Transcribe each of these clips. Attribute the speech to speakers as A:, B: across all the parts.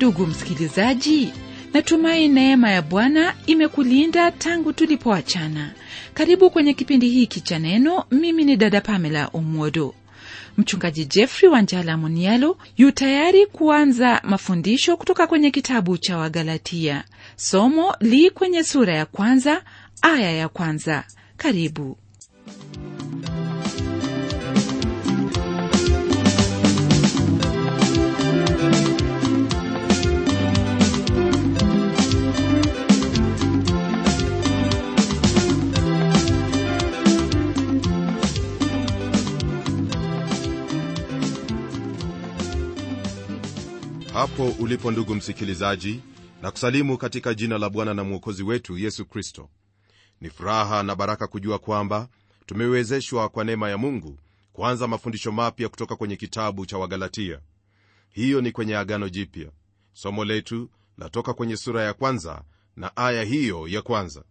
A: ndugu msikilizaji natumai neema ya bwana imekulinda tangu tulipoachana karibu kwenye kipindi hiki cha neno mimi ni dada pamela omwodo mchungaji jeffrey wanjala munialo yu tayari kuanza mafundisho kutoka kwenye kitabu cha wagalatia somo li kwenye sura ya kwanza aya ya kwanza karibu
B: hapo ulipo ndugu msikilizaji na kusalimu katika jina la bwana na mwokozi wetu yesu kristo ni furaha na baraka kujua kwamba tumewezeshwa kwa neema ya mungu kuanza mafundisho mapya kutoka kwenye kitabu cha wagalatia hiyo ni kwenye agano jipya somo letu latoka kwenye sura ya kwanza na aya hiyo ya kwanza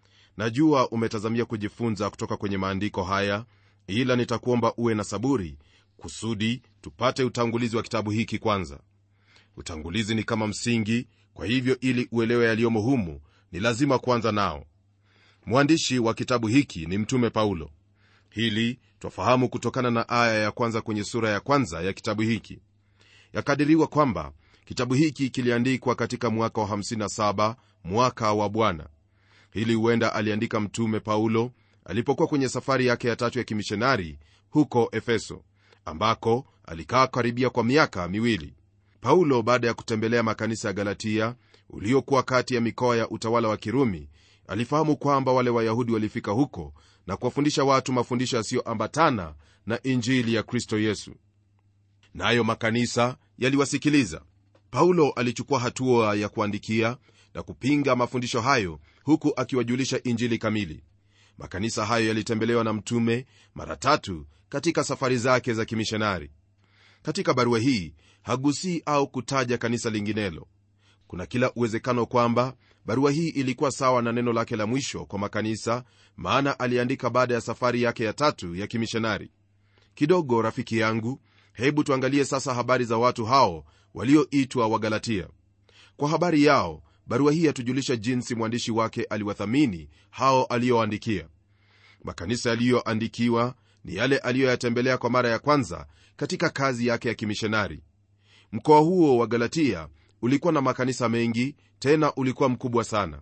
B: najua umetazamia kujifunza kutoka kwenye maandiko haya ila nitakuomba uwe na saburi kusudi tupate utangulizi wa kitabu hiki kwanza utangulizi ni kama msingi kwa hivyo ili uelewe yaliyomo humu ni lazima kuanza nao mwandishi wa kitabu hiki ni mtume paulo hili twafahamu kutokana na aya ya kwanza kwenye sura ya kwanza ya kitabu hiki yakadiriwa kwamba kitabu hiki kiliandikwa katika mwaka wa 57 mwaka wa bwana hili huenda aliandika mtume paulo alipokuwa kwenye safari yake ya tatu ya kimishonari huko efeso ambako alikaa karibia kwa miaka miwili paulo baada ya kutembelea makanisa ya galatia uliokuwa kati ya mikoa ya utawala wa kirumi alifahamu kwamba wale wayahudi walifika huko na kuwafundisha watu mafundisho yasiyoambatana na injili ya kristo yesu nayo na makanisa yaliwasikiliza paulo alichukua hatua ya kuandikia na kupinga mafundisho hayo huku akiwajulisha injili kamili makanisa hayo yalitembelewa na mtume mara tatu katika safari zake za kimishonari katika barua hii hagusii au kutaja kanisa linginelo kuna kila uwezekano kwamba barua hii ilikuwa sawa na neno lake la mwisho kwa makanisa maana aliandika baada ya safari yake ya tatu ya kimishonari kidogo rafiki yangu hebu tuangalie sasa habari za watu hao walioitwa wagalatia kwa habari yao barua hii yatujulisha jinsi mwandishi wake aliwathamini hao aliyoandikia makanisa yaliyoandikiwa ni yale aliyoyatembelea kwa mara ya kwanza katika kazi yake ya kimishonari mkoa huo wa galatia ulikuwa na makanisa mengi tena ulikuwa mkubwa sana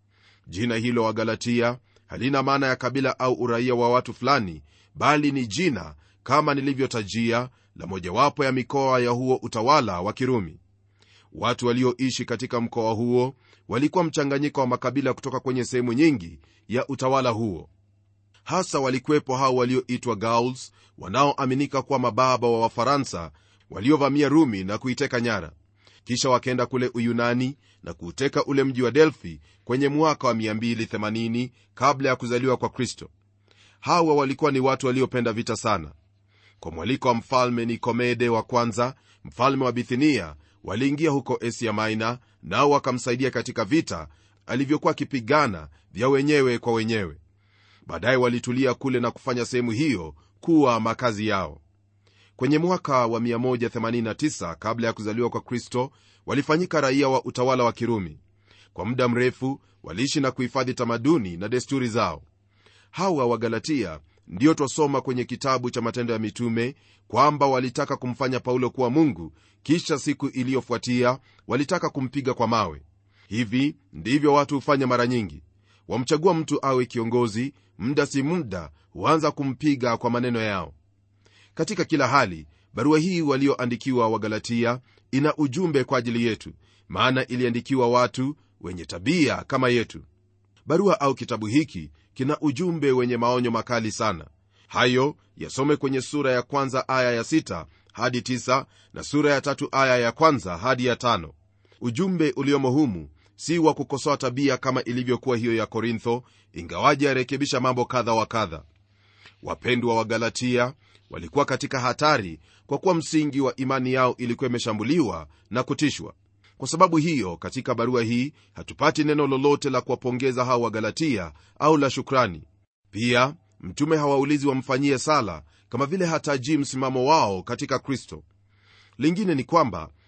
B: jina hilo wa galatia halina maana ya kabila au uraia wa watu fulani bali ni jina kama nilivyotajia la mojawapo ya mikoa ya huo utawala wa kirumi watu walioishi katika mkoa huo walikuwa mchanganyiko wa makabila kutoka kwenye sehemu nyingi ya utawala huo hasa walikuwepo hao walioitwa gauls wanaoaminika kuwa mababa wa wafaransa waliovamia rumi na kuiteka nyara kisha wakaenda kule uyunani na kuuteka ule mji wa delfi kwenye mwaka wa 280 kabla ya kuzaliwa kwa kristo hawa walikuwa ni watu waliopenda vita sana kwa mwaliko wa mfalme nikomede wa kwanza mfalme wa bithinia waliingia huko asia maina nao wakamsaidia katika vita alivyokuwa akipigana vya wenyewe kwa wenyewe baadaye walitulia kule na kufanya sehemu hiyo kuwa makazi yao kwenye mwaka wa 189 kabla ya kuzaliwa kwa kristo walifanyika raia wa utawala wa kirumi kwa muda mrefu waliishi na kuhifadhi tamaduni na desturi zao hawa wagalatia ndiyo twasoma kwenye kitabu cha matendo ya mitume kwamba walitaka kumfanya paulo kuwa mungu kisha siku iliyofuatia walitaka kumpiga kwa mawe hivi ndivyo watu hufanya mara nyingi wamchagua mtu awe kiongozi muda si muda huanza kumpiga kwa maneno yao katika kila hali barua hii walioandikiwa wagalatia ina ujumbe kwa ajili yetu maana iliandikiwa watu wenye tabia kama yetu barua au kitabu hiki kina ujumbe wenye maonyo makali sana hayo yasome kwenye sura ya kwanza aya ya sita hadi tisa na sura ya tatu aya ya kwanza hadi ya tano ujumbe uliomo humu si wa kukosoa tabia kama ilivyokuwa hiyo ya korintho ingawaji yarekebisha mambo kadha wa kadha wapendwa wa galatia walikuwa katika hatari kwa kuwa msingi wa imani yao ilikuwa imeshambuliwa na kutishwa kwa sababu hiyo katika barua hii hatupati neno lolote la kuwapongeza hao wagalatia au la shukrani pia mtume hawaulizi wamfanyie sala kama vile hatajii msimamo wao katika kristo lingine ni kwamba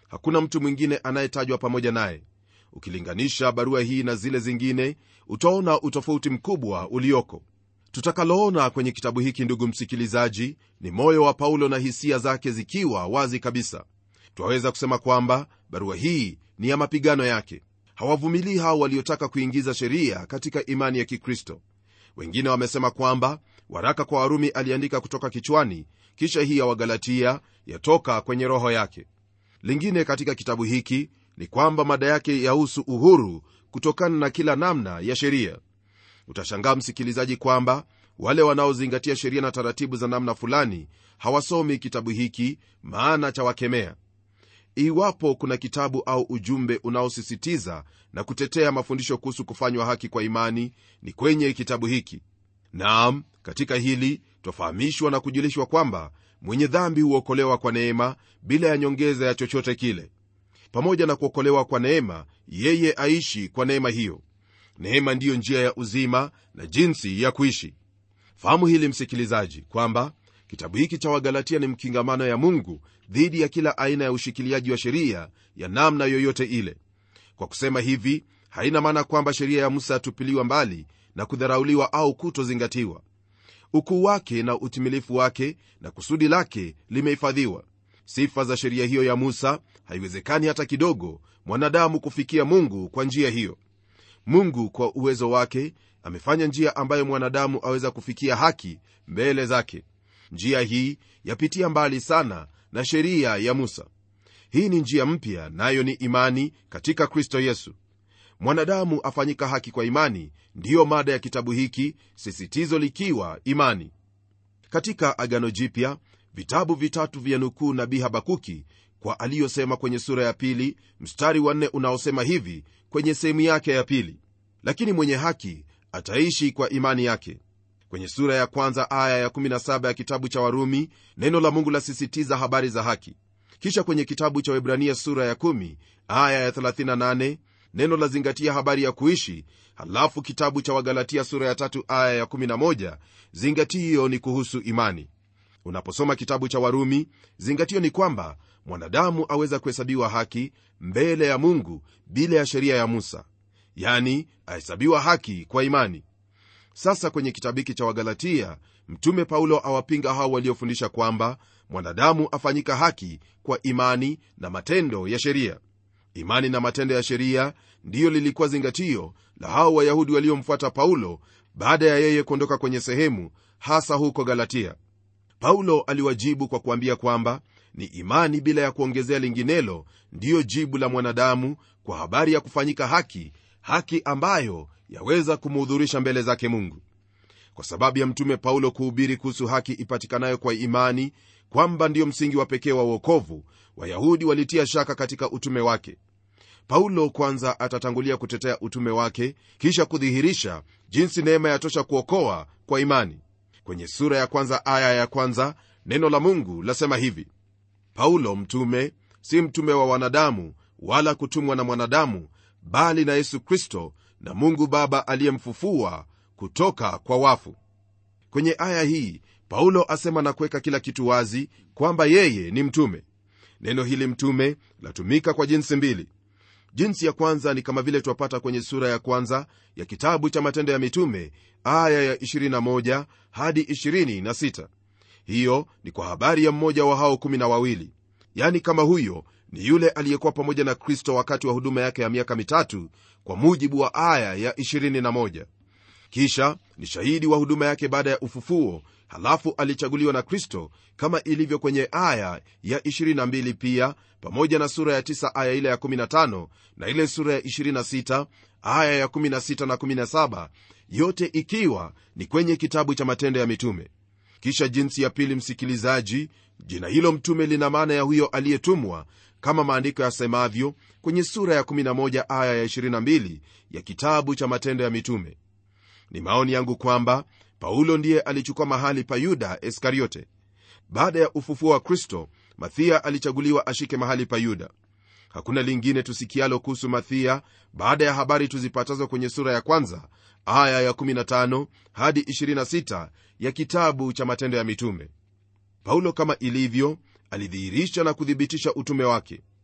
B: hakuna mtu mwingine anayetajwa pamoja naye ukilinganisha barua hii na zile zingine utaona utofauti mkubwa ulioko tutakaloona kwenye kitabu hiki ndugu msikilizaji ni moyo wa paulo na hisia zake zikiwa wazi kabisa twaweza kusema kwamba barua hii ni ya mapigano yake hawavumilii hao waliotaka kuingiza sheria katika imani ya kikristo wengine wamesema kwamba waraka kwa warumi aliandika kutoka kichwani kisha hii ya wagalatia yatoka kwenye roho yake lingine katika kitabu hiki ni kwamba mada yake yahusu uhuru kutokana na kila namna ya sheria utashangaa msikilizaji kwamba wale wanaozingatia sheria na taratibu za namna fulani hawasomi kitabu hiki maana chawakemea iwapo kuna kitabu au ujumbe unaosisitiza na kutetea mafundisho kuhusu kufanywa haki kwa imani ni kwenye kitabu hiki naam katika hili twafahamishwa na kujulishwa kwamba mwenye dhambi huokolewa kwa neema bila ya nyongeza ya chochote kile pamoja na kuokolewa kwa neema yeye aishi kwa neema hiyo neema ndiyo njia ya uzima na jinsi ya kuishi fahamu hili msikilizaji kwamba kitabu hiki cha wagalatia ni mkingamano ya mungu dhidi ya kila aina ya ushikiliaji wa sheria ya namna yoyote ile kwa kusema hivi haina maana kwamba sheria ya musa yatupiliwa mbali na kudharauliwa au kutozingatiwa ukuu wake na utimilifu wake na kusudi lake limehifadhiwa sifa za sheria hiyo ya musa haiwezekani hata kidogo mwanadamu kufikia mungu kwa njia hiyo mungu kwa uwezo wake amefanya njia ambayo mwanadamu aweza kufikia haki mbele zake njia hii yapitia mbali sana na sheria ya musa hii ni njia mpya nayo ni imani katika kristo yesu mwanadamu afanyika haki kwa imani ndiyo mada ya kitabu hiki sisitizo likiwa imani katika agano jipya vitabu vitatu vya nukuu nabii habakuki kwa aliyosema kwenye sura ya pili mstari wa nne unaosema hivi kwenye sehemu yake ya pili lakini mwenye haki ataishi kwa imani yake kwenye sura ya kwanza aya ya 17 ya kitabu cha warumi neno la mungu lasisitiza habari za haki kisha kwenye kitabu cha webrania sura ya 1 aya ya 38 neno lazingatia habari ya kuishi halafu kitabu cha wagalatia sura ya tatu aya ya 11 zingatio ni kuhusu imani unaposoma kitabu cha warumi zingatio ni kwamba mwanadamu aweza kuhesabiwa haki mbele ya mungu bila ya sheria ya musa yani ahesabiwa haki kwa imani sasa kwenye kitabu hiki cha wagalatia mtume paulo awapinga hao waliofundisha kwamba mwanadamu afanyika haki kwa imani na matendo ya sheria imani na matendo ya sheria ndiyo lilikuwa zingatio la hao wayahudi waliomfuata paulo baada ya yeye kuondoka kwenye sehemu hasa huko galatia paulo aliwajibu kwa kuambia kwamba ni imani bila ya kuongezea linginelo ndiyo jibu la mwanadamu kwa habari ya kufanyika haki haki ambayo yaweza kumuhudhurisha mbele zake mungu kwa sababu ya mtume paulo kuhubiri kuhusu haki ipatikanayo kwa imani kwamba ndiyo msingi wa pekee wa uokovu wayahudi walitia shaka katika utume wake paulo kwanza atatangulia kutetea utume wake kisha kudhihirisha jinsi neema yatosha kuokoa kwa imani kwenye sura ya kwanza aya ya kwanza neno la mungu lasema hivi paulo mtume si mtume wa wanadamu wala kutumwa na mwanadamu bali na yesu kristo na mungu baba aliyemfufua kutoka kwa wafu kwenye aya hii paulo asema na kuweka kila kitu wazi kwamba yeye ni mtume neno hili mtume latumika kwa jinsi mbili jinsi ya kwanza ni kama vile twapata kwenye sura ya kwanza ya kitabu cha matendo ya mitume aya ya 21 hadi 26 hiyo ni kwa habari ya mmoja wa hao kumi na wawili yani kama huyo ni yule aliyekuwa pamoja na kristo wakati wa huduma yake ya miaka mitatu kwa mujibu wa aya ya 21 kisha ni shahidi wa huduma yake baada ya ufufuo halafu alichaguliwa na kristo kama ilivyo kwenye aya ya 22 pia pamoja na sura ya 9 aya ile ya 15 na ile sura ya 26 aya ya 16 na 17 yote ikiwa ni kwenye kitabu cha matendo ya mitume kisha jinsi ya pili msikilizaji jina hilo mtume lina maana ya huyo aliyetumwa kama maandiko yasemavyo kwenye sura ya 11 aya ya 22 ya kitabu cha matendo ya mitume ni maoni yangu kwamba paulo ndiye alichukua mahali pa yuda iskariote baada ya ufufuo wa kristo mathia alichaguliwa ashike mahali pa yuda hakuna lingine tusikialo kuhusu mathia baada ya habari tuzipatazo kwenye sura ya kwanza aya ya 15 hadi 26 ya kitabu cha matendo ya mitume paulo kama ilivyo alidhihirisha na kuthibitisha utume wake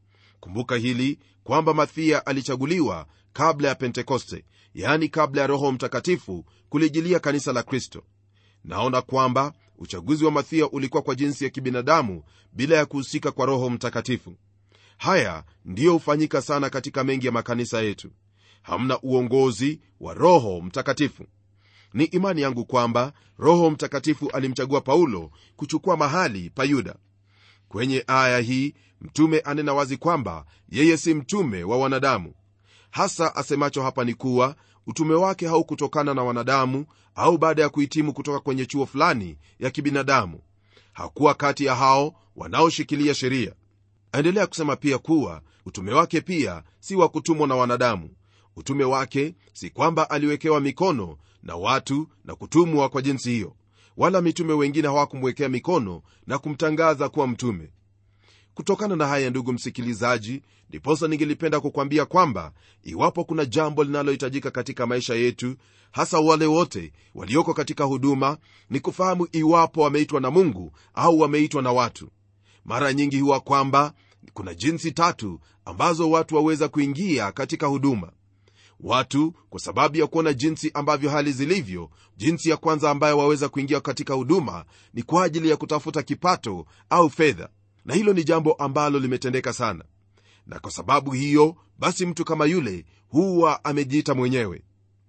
B: kumbuka hili kwamba mathia alichaguliwa kabla ya pentekoste yaani kabla ya roho mtakatifu kulijilia kanisa la kristo naona kwamba uchaguzi wa mathia ulikuwa kwa jinsi ya kibinadamu bila ya kuhusika kwa roho mtakatifu haya ndiyo hufanyika sana katika mengi ya makanisa yetu hamna uongozi wa roho mtakatifu ni imani yangu kwamba roho mtakatifu alimchagua paulo kuchukua mahali pa yuda kwenye aya hii mtume anena wazi kwamba yeye si mtume wa wanadamu hasa asemacho hapa ni kuwa utume wake haukutokana na wanadamu au baada ya kuhitimu kutoka kwenye chuo fulani ya kibinadamu hakuwa kati ya hao wanaoshikilia sheria aendelea kusema pia kuwa utume wake pia si wa kutumwa na wanadamu utume wake si kwamba aliwekewa mikono na watu na kutumwa kwa jinsi hiyo wala mitume wengine hawakumwekea mikono na kumtangaza kuwa mtume kutokana na haya ndugu msikilizaji ndiposa ningelipenda kukwambia kwamba iwapo kuna jambo linalohitajika katika maisha yetu hasa wale wote walioko katika huduma ni kufahamu iwapo wameitwa na mungu au wameitwa na watu mara nyingi huwa kwamba kuna jinsi tatu ambazo watu waweza kuingia katika huduma watu kwa sababu ya kuona jinsi ambavyo hali zilivyo jinsi ya kwanza ambayo waweza kuingia katika huduma ni kwa ajili ya kutafuta kipato au fedha na hilo ni jambo ambalo limetendeka sana na kwa sababu hiyo basi mtu kama yule huwa amejiita mwenyewe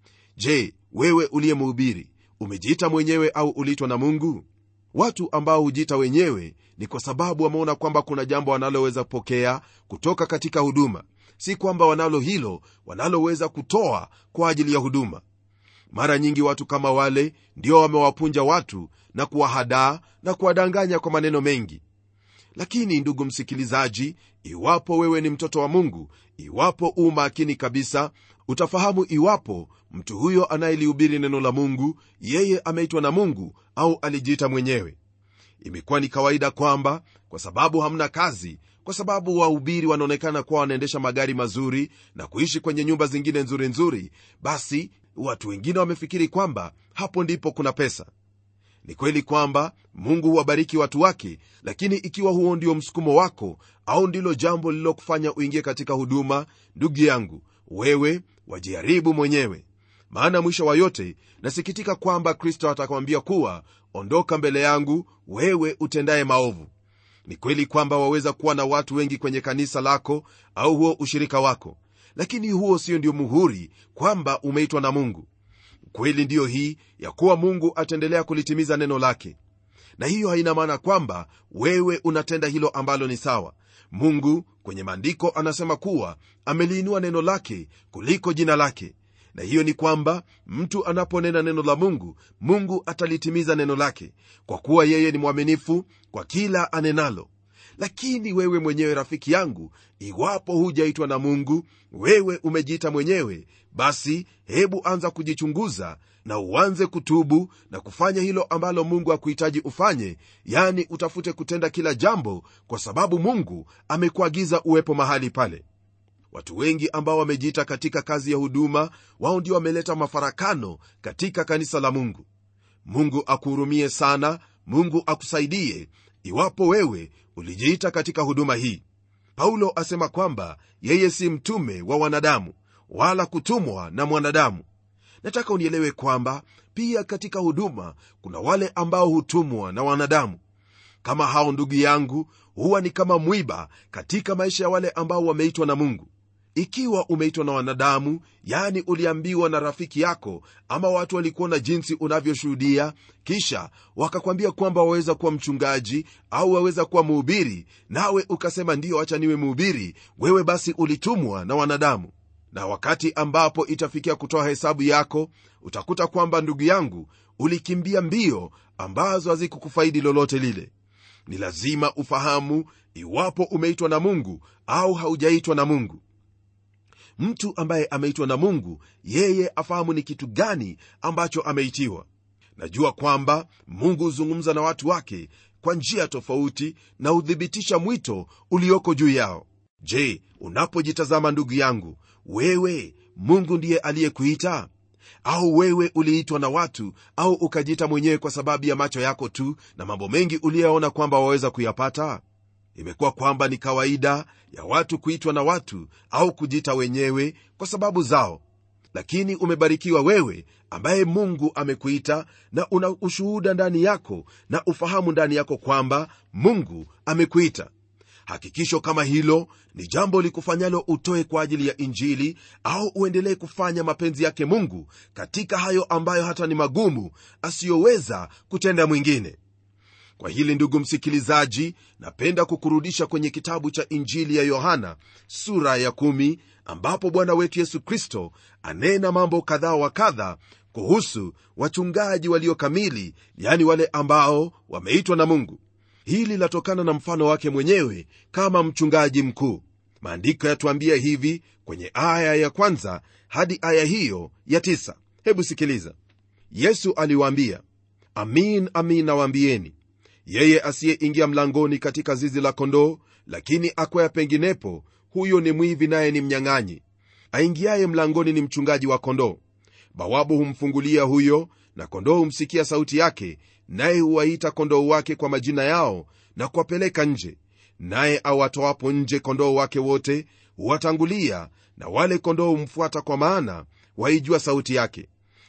B: je wewe uliye mhubiri umejiita mwenyewe au uliitwa na mungu watu ambao hujiita wenyewe ni kwa sababu wameona kwamba kuna jambo wanaloweza kupokea kutoka katika huduma si kwamba wanalo hilo wanaloweza kutoa kwa ajili ya huduma mara nyingi watu kama wale ndio wamewapunja watu na kuwahadaa na kuwadanganya kwa maneno mengi lakini ndugu msikilizaji iwapo wewe ni mtoto wa mungu iwapo u makini kabisa utafahamu iwapo mtu huyo anayelihubiri neno la mungu yeye ameitwa na mungu au alijiita mwenyewe imekuwa ni kawaida kwamba kwa sababu hamna kazi kwa sababu wahubiri wanaonekana kuwa wanaendesha magari mazuri na kuishi kwenye nyumba zingine nzuri nzuri basi watu wengine wamefikiri kwamba hapo ndipo kuna pesa ni kweli kwamba mungu huwabariki watu wake lakini ikiwa huo ndio msukumo wako au ndilo jambo lililokufanya uingie katika huduma ndugu yangu wewe wajiharibu mwenyewe maana mwisho wa yote nasikitika kwamba kristo atakwambia kuwa ondoka mbele yangu wewe utendaye maovu ni kweli kwamba waweza kuwa na watu wengi kwenye kanisa lako au huo ushirika wako lakini huo sio ndio muhuri kwamba umeitwa na mungu kweli ndiyo hii ya kuwa mungu ataendelea kulitimiza neno lake na hiyo haina maana kwamba wewe unatenda hilo ambalo ni sawa mungu kwenye maandiko anasema kuwa ameliinua neno lake kuliko jina lake na hiyo ni kwamba mtu anaponena neno la mungu mungu atalitimiza neno lake kwa kuwa yeye ni mwaminifu kwa kila anenalo lakini wewe mwenyewe rafiki yangu iwapo hujaitwa na mungu wewe umejiita mwenyewe basi hebu anza kujichunguza na uanze kutubu na kufanya hilo ambalo mungu akuhitaji ufanye yani utafute kutenda kila jambo kwa sababu mungu amekuagiza uwepo mahali pale watu wengi ambao wamejiita katika kazi ya huduma wao ndio wameleta mafarakano katika kanisa la mungu mungu akuhurumie sana mungu akusaidie iwapo wewe ulijiita katika huduma hii paulo asema kwamba yeye si mtume wa wanadamu wala kutumwa na mwanadamu nataka unielewe kwamba pia katika huduma kuna wale ambao hutumwa na wanadamu kama hao ndugu yangu huwa ni kama mwiba katika maisha ya wale ambao wameitwa na mungu ikiwa umeitwa na wanadamu yani uliambiwa na rafiki yako ama watu walikuona jinsi unavyoshuhudia kisha wakakwambia kwamba waweza kuwa mchungaji au waweza kuwa mhubiri nawe ukasema ndiyo acha niwe mhubiri wewe basi ulitumwa na wanadamu na wakati ambapo itafikia kutoa hesabu yako utakuta kwamba ndugu yangu ulikimbia mbio ambazo hazikukufaidi lolote lile ni lazima ufahamu iwapo umeitwa na mungu au haujaitwa na mungu mtu ambaye ameitwa na mungu yeye afahamu ni kitu gani ambacho ameitiwa najua kwamba mungu huzungumza na watu wake kwa njia tofauti na huthibitisha mwito ulioko juu yao je unapojitazama ndugu yangu wewe mungu ndiye aliyekuita au wewe uliitwa na watu au ukajiita mwenyewe kwa sababu ya macho yako tu na mambo mengi uliyoona kwamba waweza kuyapata imekuwa kwamba ni kawaida ya watu kuitwa na watu au kujiita wenyewe kwa sababu zao lakini umebarikiwa wewe ambaye mungu amekuita na una ushuhuda ndani yako na ufahamu ndani yako kwamba mungu amekuita hakikisho kama hilo ni jambo likufanyalo utoe kwa ajili ya injili au uendelee kufanya mapenzi yake mungu katika hayo ambayo hata ni magumu asiyoweza kutenda mwingine kwa hili ndugu msikilizaji napenda kukurudisha kwenye kitabu cha injili ya yohana sura ya kumi, ambapo bwana wetu yesu kristo anena mambo kadhaa wa kadha kuhusu wachungaji walio kamili yani wale ambao wameitwa na mungu hili latokana na mfano wake mwenyewe kama mchungaji mkuu maandiko yatuambia hivi kwenye aya ya kwanza hadi aya hiyo ya tisa hebu sikiliza yesu aliwaambia amin amin nawaambieni yeye asiyeingia mlangoni katika zizi la kondoo lakini akwea penginepo huyo ni mwivi naye ni mnyang'anyi aingiaye mlangoni ni mchungaji wa kondoo bawabu humfungulia huyo na kondoo humsikia sauti yake naye huwaita kondoo wake kwa majina yao na kuwapeleka nje naye awatoapo nje kondoo wake wote huwatangulia na wale kondoo humfuata kwa maana waijua sauti yake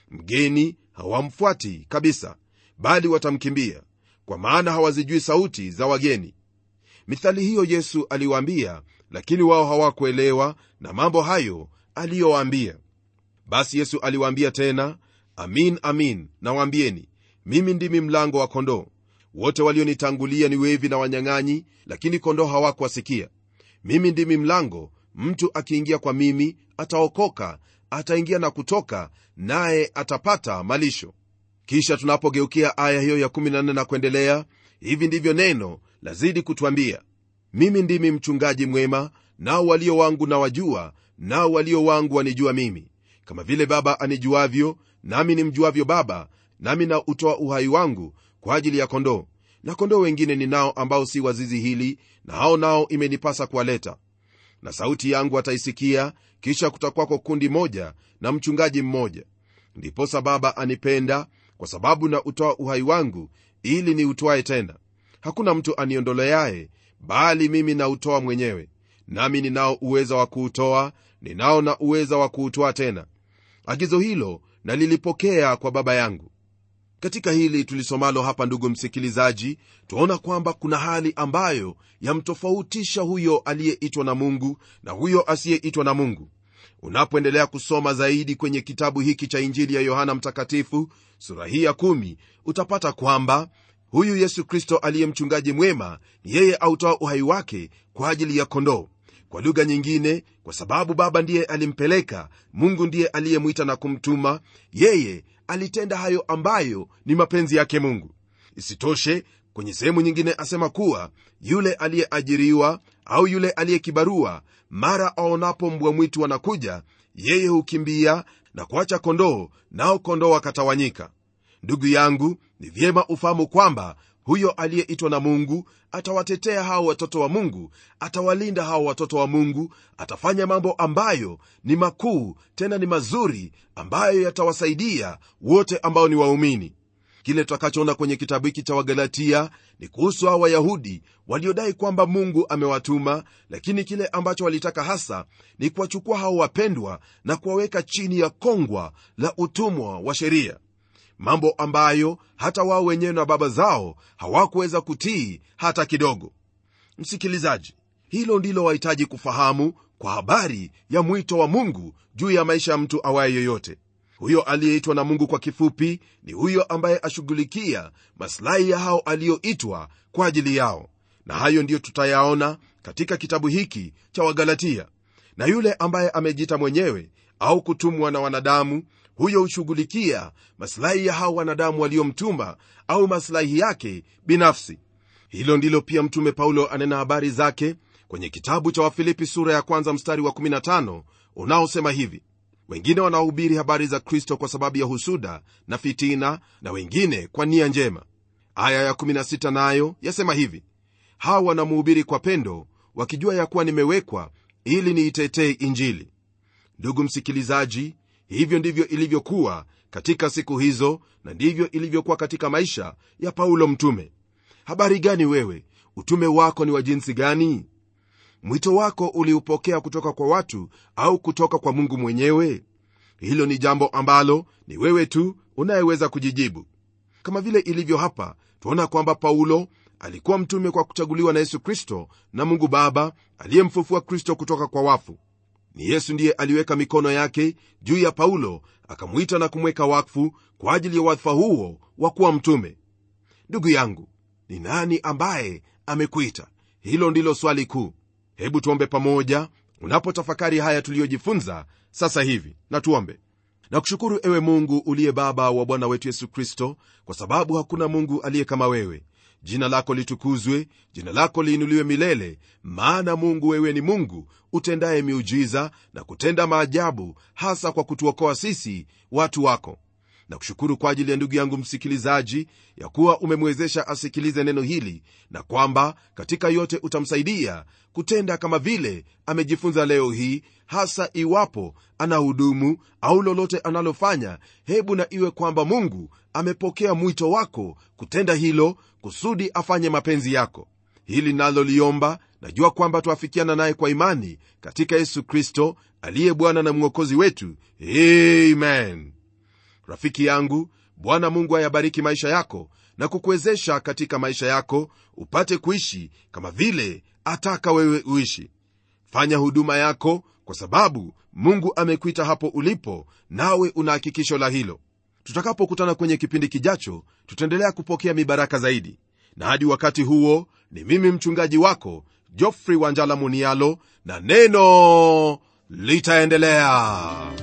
B: mgeni hawamfuati kabisa bali watamkimbia kwa maana hawazijui sauti za wageni mithali hiyo yesu aliwaambia lakini wao hawakuelewa na mambo hayo aliyowaambia basi yesu aliwaambia tena amin amin nawaambieni mimi ndimi mlango wa kondoo wote walionitangulia ni wevi na wanyang'anyi lakini kondoo hawakuwasikia mimi ndimi mlango mtu akiingia kwa mimi ataokoka ataingia na kutoka naye atapata malisho kisha tunapogeukia aya hiyo ya 14 na kuendelea hivi ndivyo neno lazidi kutwambia mimi ndimi mchungaji mwema nao walio wangu na wajua nao walio wangu wanijua mimi kama vile baba anijuavyo nami nimjuavyo baba nami na utoa uhai wangu kwa ajili ya kondoo na kondoo wengine ninao ambao si wazizi hili na hao nao imenipasa kuwaleta na sauti yangu ataisikia kisha kutakwako kundi moja na mchungaji mmoja ndiposa baba anipenda kwa sababu na utoa uhai wangu ili ni utwae tena hakuna mtu aniondoleaye bali mimi nautoa mwenyewe nami ninao uweza wa kuutoa ninao na uweza wa kuutoa tena agizo hilo nalilipokea kwa baba yangu katika hili tulisomalo hapa ndugu msikilizaji twaona kwamba kuna hali ambayo yamtofautisha huyo aliyeitwa na mungu na huyo asiyeitwa na mungu unapoendelea kusoma zaidi kwenye kitabu hiki cha injili ya yohana mtakatifu sura hii ya kumi, utapata kwamba huyu yesu kristo aliye mchungaji mwema yeye autoa uhai wake kwa ajili ya kondoo kwa lugha nyingine kwa sababu baba ndiye alimpeleka mungu ndiye aliyemwita na kumtuma yeye alitenda hayo ambayo ni mapenzi yake mungu isitoshe kwenye sehemu nyingine asema kuwa yule aliyeajiriwa au yule aliyekibarua mara aonapo mbwa mwitu wanakuja yeye hukimbia na kuacha kondoo nao kondoo wakatawanyika ndugu yangu ni vyema ufahamu kwamba huyo aliyeitwa na mungu atawatetea hao watoto wa mungu atawalinda hao watoto wa mungu atafanya mambo ambayo ni makuu tena ni mazuri ambayo yatawasaidia wote ambao ni waumini kile tutakachoona kwenye kitabu hiki cha wagalatia ni kuhusu hao wayahudi waliodai kwamba mungu amewatuma lakini kile ambacho walitaka hasa ni kuwachukua hao wapendwa na kuwaweka chini ya kongwa la utumwa wa sheria mambo ambayo hata wao wenyewe na baba zao hawakuweza kutii hata kidogo msikilizaji hilo ndilo wahitaji kufahamu kwa habari ya mwito wa mungu juu ya maisha ya mtu awaye yoyote huyo aliyeitwa na mungu kwa kifupi ni huyo ambaye ashughulikia masilahi ya hao aliyoitwa kwa ajili yao na hayo ndiyo tutayaona katika kitabu hiki cha wagalatia na yule ambaye amejiita mwenyewe au kutumwa na wanadamu huyo hushughulikia masilahi ya hao wanadamu waliomtuma au masilahi yake binafsi hilo ndilo pia mtume paulo anena habari zake kwenye kitabu cha wafilipi sura ya kwanza mstari wa 15 unaosema hivi wengine wanahubiri habari za kristo kwa sababu ya husuda na fitina na wengine kwa nia njema aya ya 16 nayo yasema hivi hawa wanamuhubiri kwa pendo wakijua ya kuwa nimewekwa ili niitetee injili ndugu msikilizaji hivyo ndivyo ilivyokuwa katika siku hizo na ndivyo ilivyokuwa katika maisha ya paulo mtume habari gani wewe utume wako ni wa jinsi gani mwito wako uliupokea kutoka kwa watu au kutoka kwa mungu mwenyewe hilo ni jambo ambalo ni wewe tu unayeweza kujijibu kama vile ilivyo hapa tuona kwamba paulo alikuwa mtume kwa kuchaguliwa na yesu kristo na mungu baba aliyemfufua kristo kutoka kwa wafu ni yesu ndiye aliweka mikono yake juu ya paulo akamwita na kumweka wakfu kwa ajili ya wadhifa huo wa kuwa mtume ndugu yangu ni nani ambaye amekuita hilo ndilo swali kuu hebu tuombe pamoja unapotafakari haya tuliyojifunza sasa hivi na tuombe na kushukuru ewe mungu uliye baba wa bwana wetu yesu kristo kwa sababu hakuna mungu aliye kama wewe jina lako litukuzwe jina lako liinuliwe milele maana mungu wewe ni mungu utendaye miujiza na kutenda maajabu hasa kwa kutuokoa sisi watu wako na kushukuru kwa ajili ya ndugu yangu msikilizaji ya kuwa umemwezesha asikilize neno hili na kwamba katika yote utamsaidia kutenda kama vile amejifunza leo hii hasa iwapo ana hudumu au lolote analofanya hebu na iwe kwamba mungu amepokea mwito wako kutenda hilo kusudi afanye mapenzi yako hili naloliomba najua kwamba twafikiana naye kwa imani katika yesu kristo aliye bwana na mwokozi wetu amen rafiki yangu bwana mungu ayabariki maisha yako na kukuwezesha katika maisha yako upate kuishi kama vile ataka wewe uishi fanya huduma yako kwa sababu mungu amekuita hapo ulipo nawe una hakikisho la hilo tutakapokutana kwenye kipindi kijacho tutaendelea kupokea mibaraka zaidi na hadi wakati huo ni mimi mchungaji wako jofrey wanjala munialo na neno litaendelea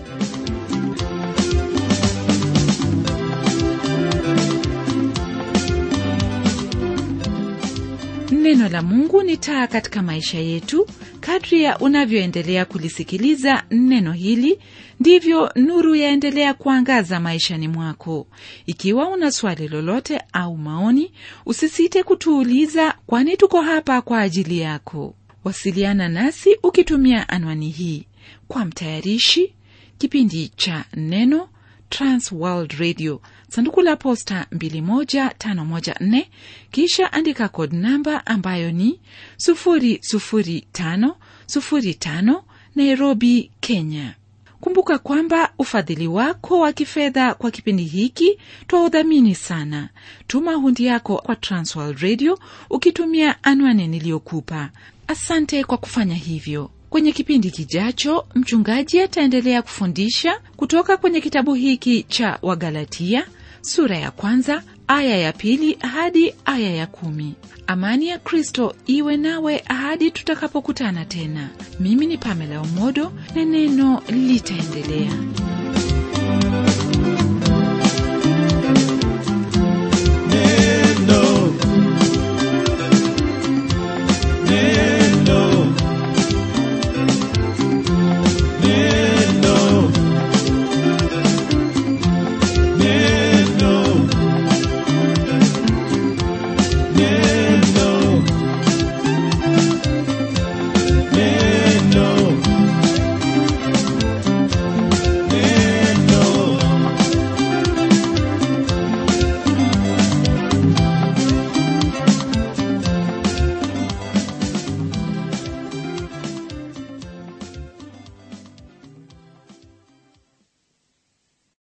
A: neno la mungu ni taa katika maisha yetu kadri ya unavyoendelea kulisikiliza neno hili ndivyo nuru yaendelea kuangaza maishani mwako ikiwa una swali lolote au maoni usisite kutuuliza kwani tuko hapa kwa ajili yako wasiliana nasi ukitumia anwani hii kwa mtayarishi kipindi cha neno transworld radio sanduku la posta 21514 kisha andika kod namba ambayo ni 00505 nairobi kenya kumbuka kwamba ufadhili wako wa kifedha kwa kipindi hiki twaudhamini sana tuma hundi yako kwa transworld radio ukitumia anwani niliyokupa asante kwa kufanya hivyo kwenye kipindi kijacho mchungaji ataendelea kufundisha kutoka kwenye kitabu hiki cha wagalatia sura ya kwanza aya ya pili hadi aya ya kumi amani ya kristo iwe nawe hadi tutakapokutana tena mimi ni pamela umodo na neno litaendelea